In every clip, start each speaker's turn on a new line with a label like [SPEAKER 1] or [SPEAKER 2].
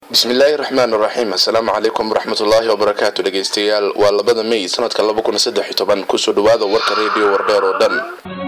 [SPEAKER 1] bismillaahi raxmaan raxiim assalaamu calaykum waraxmatullaahi wabarakaatu dhegeystayaal waa labada may sanadka laba kun saddex iyo toban kusoo dhawaada warka reediyo wardheer oo dhan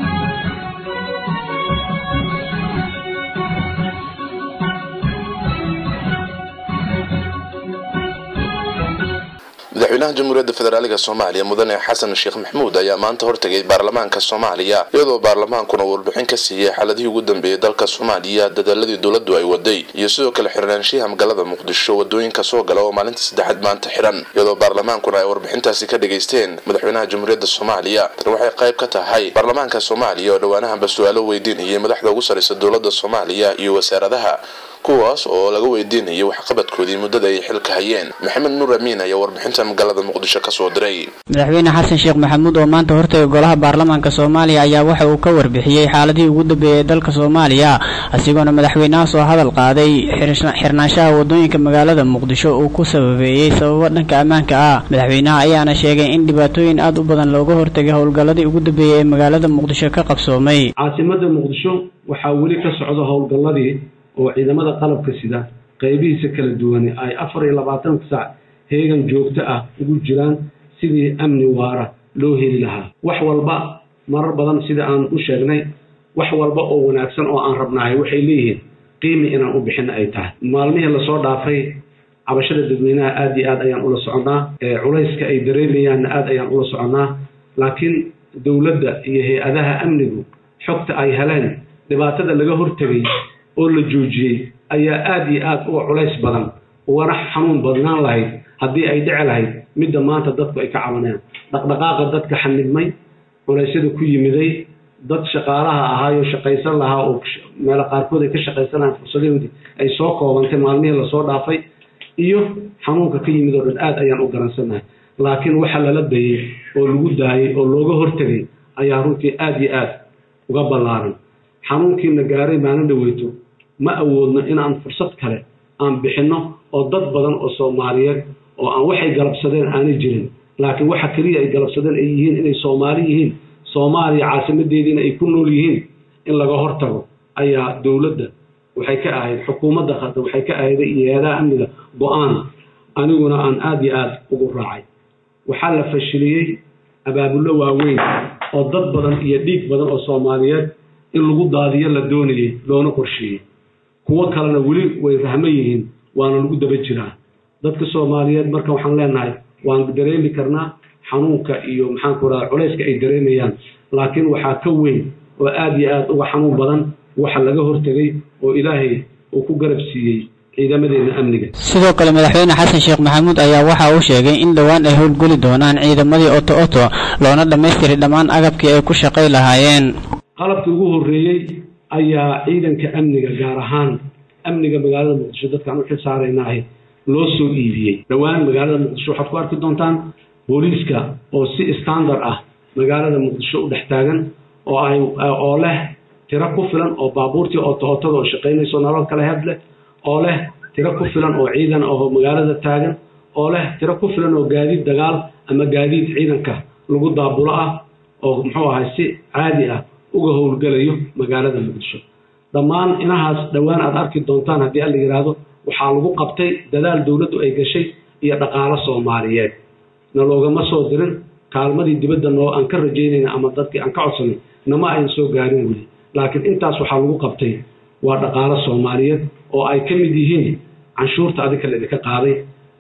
[SPEAKER 1] madaxweynaha jamhuuriyadda federaaliga soomaaliya mudane xasan sheekh maxmuud ayaa maanta hortegay baarlamaanka soomaaliya iyadoo baarlamaankuna warbixin ka siiyey xaaladihii ugu dambeeyey dalka soomaaliya dadaaladii dowladdu ay waday iyo sidoo kale xirnaanshiyaha magaalada muqdisho wadooyinka soo gala oo maalinta saddexaad maanta xiran iyadoo baarlamaankuna ay warbixintaasi ka dhageysteen madaxweynaha jamhuuriyadda soomaaliya tani waxay qayb ka tahay baarlamaanka soomaaliya oo dhowaanahanba su-aalo weydiinayay madaxda ugu sarreysa dowladda soomaaliya iyo wasaaradaha kuwaas oo laga weydiinayay waxqabadkoodii muddada ay xilka hayeen maxamed nuur amiin ayaa warbixinta magaalada muqdisho kasoo diray
[SPEAKER 2] madaxweyne xasan sheekh maxamuud oo maanta hortagay golaha baarlamaanka soomaaliya ayaa waxa uu ka warbixiyey xaaladihii ugu dambeeyay dalka soomaaliya asigoona madaxweynaha soo hadal qaaday xirnaanshaha wadooyinka magaalada muqdisho uu ku sababeeyey sababo dhanka ammaanka ah madaxweynaha ayaana sheegay in dhibaatooyin aad u badan looga hortagay howlgalladii ugu dambeeyey ee magaalada muqdisho ka qabsoomay
[SPEAKER 3] caasimada muqdisho waxaa weli ka socda howlgalladii oo ciidamada qalabka sida qaybihiisa kala duwan ay afar iyo labaatanka saac heegan joogto ah ugu jiraan sidii amni waara loo heli lahaa wax walba marar badan sida aan u sheegnay wax walba oo wanaagsan oo aan rabnahay waxay leeyihiin qiimi inaan u bixin ay tahay maalmihii lasoo dhaafay cabashada dadweynaha aad iyo aad ayaan ula soconnaa culayska ay dareemayaanna aad ayaan ula soconnaa laakiin dowladda iyo hay-adaha amnigu xogta ay heleen dhibaatada laga hortegay oo la joojiyey ayaa aad iyo aad uga culays badan ugana xanuun badnaan lahayd haddii ay dhici lahayd midda maanta dadku ay ka cabanayaan dhaqdhaqaaqa dadka xanibmay culaysyada ku yimiday dad shaqaalaha ahaayo shaqaysan lahaa oo meelo qaarkood ay ka shaqaysan lahaan fursadahoodii ay soo koobantay maalmihii lasoo dhaafay iyo xanuunka ka yimid oo dhan aad ayaan u garansannahay laakiin waxa lala dayey oo lagu daayey oo looga hortegay ayaa runtii aad iyo aad uga ballaaran xanuunkiina gaaray maalin dhaweyto ma awoodno inaan fursad kale aan bixinno oo dad badan oo soomaaliyeed oo aan waxay galabsadeen aanay jirin laakiin waxa keliya ay galabsadeen ay yihiin inay soomaali yihiin soomaaliya caasimadeediina ay ku nool yihiin in laga hortago ayaa dowladda waxay ka ahayd xukuumadda hadda waxay ka ahayd iyo hay-adaha amniga go-aan aniguna aan aada iyo aada ugu raacay waxaa la fashiliyey abaabullo waaweyn oo dad badan iyo dhiig badan oo soomaaliyeed in lagu daadiyo la doonayey loona qorsheeyey kuwo kalena weli way rahmo yihiin waana lagu daba jiraa dadka soomaaliyeed marka waxaan leenahay waan dareemi karnaa xanuunka iyo maxaanku radaa culayska ay dareemayaan laakiin waxaa ka weyn oo aad iyo aad uga xanuun badan waxa laga hortegay oo ilaahay uu ku garab siiyey ciidamadeena amniga
[SPEAKER 2] sidoo kale madaxweyne xasan sheekh maxamuud ayaa waxa uu sheegay in dhowaan ay howlgeli doonaan ciidamadii oto oto loona dhammaystiray dhammaan agabkii ay ku shaqay lahaayeen
[SPEAKER 3] qalabkii ugu horreeyey ayaa ciidanka amniga gaar ahaan amniga magaalada muqdisho dadkaan u xil saaraynaah loo soo iibiyey dhowaan magaalada muqdisho waxaad ku arki doontaan booliiska oo si standard ah magaalada muqdisho u dhex taagan oo ay oo leh tiro ku filan oo baabuurtii ootootada oo shaqaynayso nalal kale heb leh oo leh tiro ku filan oo ciidan oo magaalada taagan oo leh tiro ku filan oo gaadiid dagaal ama gaadiid ciidanka lagu daabulo ah oo muxuu ahay si caadi ah uga howlgelayo magaalada muqdisho dhammaan inahaas dhowaan aad arki doontaan haddii alla yidhaahdo waxaa lagu qabtay dadaal dowladdu ay gashay iyo dhaqaalo soomaaliyeed na loogama soo dirin kaalmadii dibadda noo aan ka rajaynayna ama dadkii aan ka codsanay nama ayn soo gaarin weli laakiin intaas waxaa lagu qabtay waa dhaqaalo soomaaliyeed oo ay ka mid yihiin canshuurta adinka la idinka qaaday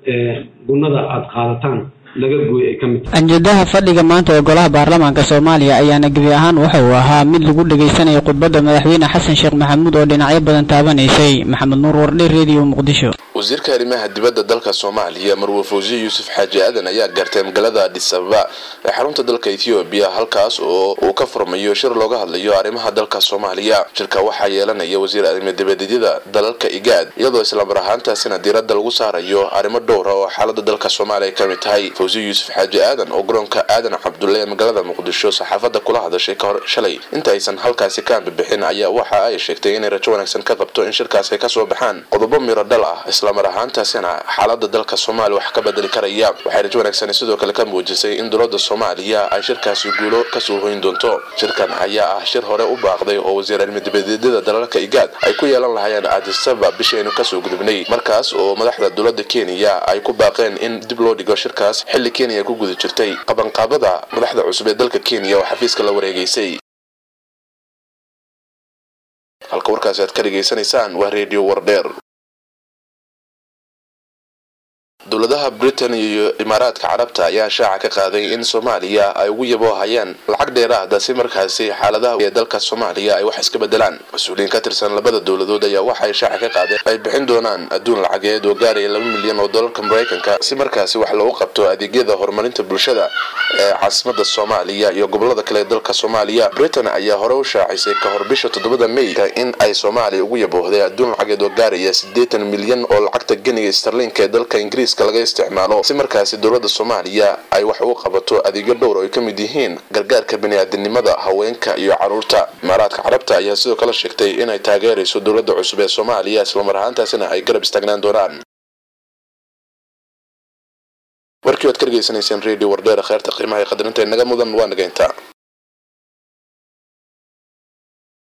[SPEAKER 3] gunnada aad qaadataan laga gooy ay ka mid tahay
[SPEAKER 2] anjadaha fadhiga maanta ee golaha baarlamaanka soomaaliya ayaana gebi ahaan waxa uu ahaa mid lagu dhegaysanayay khudbadda madaxweyne xasan sheekh maxamuud oo dhinacyo badan taabanaysay maxamed nuur wardhe redio muqdisho
[SPEAKER 1] wasiirka arrimaha dibadda dalka soomaaliya marwe fawsiye yuusuf xaaji aadan ayaa gaartay magaalada adis ababa ee xarunta dalka ethoobiya halkaas oo uu ka furmayo shir looga hadlayo arrimaha dalka soomaaliya shirka waxaa yeelanaya wasiir arrimo dibadeedyada dalalka igaad iyadoo islamar ahaantaasina diiradda lagu saarayo arrimo dhowra oo xaalada dalka soomaaliya ka mid tahay fawsiye yuusuf xaaji aadan oo garoonka aadan cabdulle ee magaalada muqdisho saxaafadda kula hadashay ka hor shalay inta aysan halkaasi ka ambibixin ayaa waxa ay sheegtay inay rajo wanaagsan ka qabto in shirkaas ay kasoo baxaan qodobo miro dhal ah isla islamar ahaantaasina xaalada dalka soomaaliya wax ka bedeli karaya waxay rajo wanaagsan sidoo kale ka muujisay in dowladda soomaaliya ay shirkaasi guulo kasoo hoyn doonto shirkan ayaa ah shir hore u baaqday oo wasiir cilmidibadeedyada dalalka igaad ay ku yeelan lahayeen aadisaba bishaynu kasoo gudubnay markaas oo madaxda dowladda kenya ay ku baaqeen in dib loo dhigo shirkaas xilli kenya ku guda jirtay qabanqaabada madaxda cusub ee dalka kenya oo xafiiska la wareegaysay halka warkaasi aad ka dhegaysanaysaan waa redio wardheer dowladaha britain iyo imaaraadka carabta ayaa shaaca ka qaaday in soomaaliya ay ugu yaboohayaan lacag dheeraada si markaasi xaaladaha ee dalka soomaaliya ay wax iska bedelaan mas-uuliyiin ka tirsan labada dowladood ayaa waxay shaaca ka qaadeen ay bixin doonaan adduun lacageed oo gaaraya laba milyan oo dolarka maraykanka si markaasi wax loogu qabto adeegyada horumarinta bulshada ee caasimada soomaaliya iyo gobolada kale ee dalka soomaaliya britain ayaa hore u shaacisay ka hor bisha toddobada meyka in ay soomaaliya ugu yaboohday adduun lacageed oo gaaraya siddeetan milyan oo lacagta geniga starlinka ee dalka ingiriiska laga isticmaalo si markaasi dowladda soomaaliya ay wax ugu qabato adeegyo dhowr oo ay ka mid yihiin gargaarka bani-aadinimada haweenka iyo caruurta imaaraadka carabta ayaa sidoo kale sheegtay inay taageerayso dowladda cusub ee soomaaliya islamar ahaantaasina ay garab istaagnaan doonaan warkii waad ka dhegaysanayseen radio wardheera kheerta qiimaha ee qadarinta inaga mudan waa nageynta